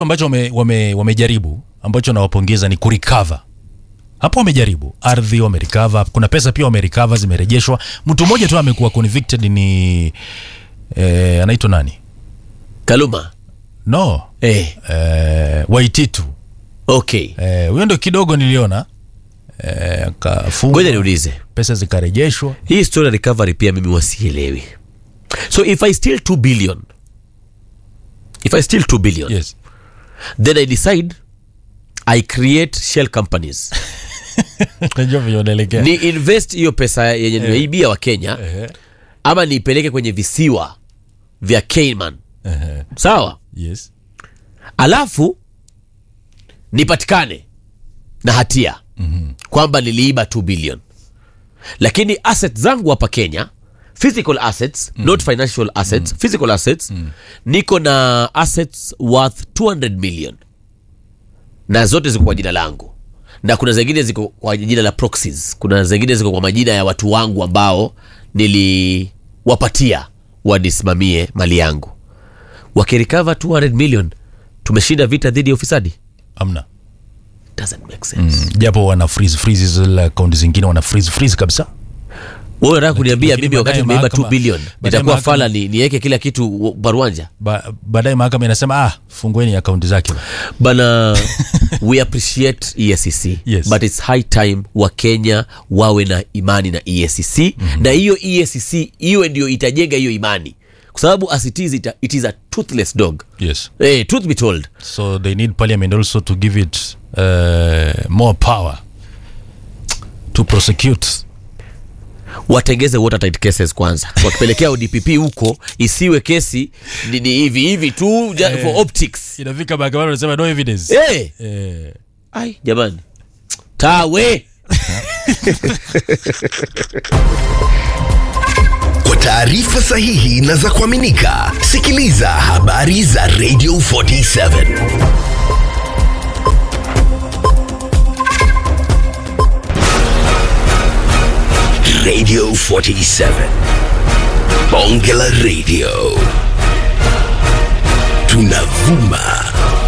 ambacho wame, wame, wamejaribu ambacho nawapongeza ni kurecover hapo wamejaribu ardhi wamerecover kuna pesa pia wamerecover zimerejeshwa mtu mmoja tu amekuwa convicted ni eh, anaitwa nani Kaluma. no Eh, eh, waititu okay. eh, huyo ndo kidogo niliona eh, akafungwa, Ngoja niulize. pesa zikarejeshwa Hii story ya recovery pia mimi wasielewi. So if I steal 2 billion. If I steal 2 billion, yes then I decide I create shell companies. najua venye unaelekea ni invest hiyo pesa yenye nimeibia wa Kenya Ehe, ama niipeleke kwenye visiwa vya Cayman. ehe, Sawa? yes Alafu nipatikane na hatia mm-hmm. kwamba niliiba 2 billion, lakini assets zangu hapa Kenya physical assets mm. not financial assets mm. physical assets mm. niko na assets worth 200 million na zote ziko kwa jina langu na kuna zingine ziko kwa jina la proxies kuna zingine ziko kwa majina ya watu wangu ambao niliwapatia wanisimamie mali yangu wakirikava 200 million tumeshinda vita dhidi ya ufisadi amna doesn't make sense Mm, japo wana freeze freeze zile akaunti zingine wana freeze freeze kabisa wewe unataka kuniambia lakini mimi wakati baadaye nimeiba 2 mahakama- billion baadaye nitakuwa mahakama- fala ni niweke kila kitu baruanja ba, baadaye mahakama inasema ah fungueni akaunti zake bana we appreciate EACC Yes. but it's high time wa Kenya wawe na imani na EACC mm-hmm. na hiyo EACC hiyo ndio itajenga hiyo imani kwa sababu as it is it, it is a toothless dog yes hey, truth be told so they need parliament also to give it uh, more power to prosecute watengeze watertight cases kwanza wakipelekea ODPP huko isiwe kesi ni, ni hivi hivi tu ja, for optics inafika mahakamani wanasema no evidence hey. eh, ai jamani tawe Kwa taarifa sahihi na za kuaminika, sikiliza habari za Radio 47 Radio 47 Bonge la Radio, tunavuma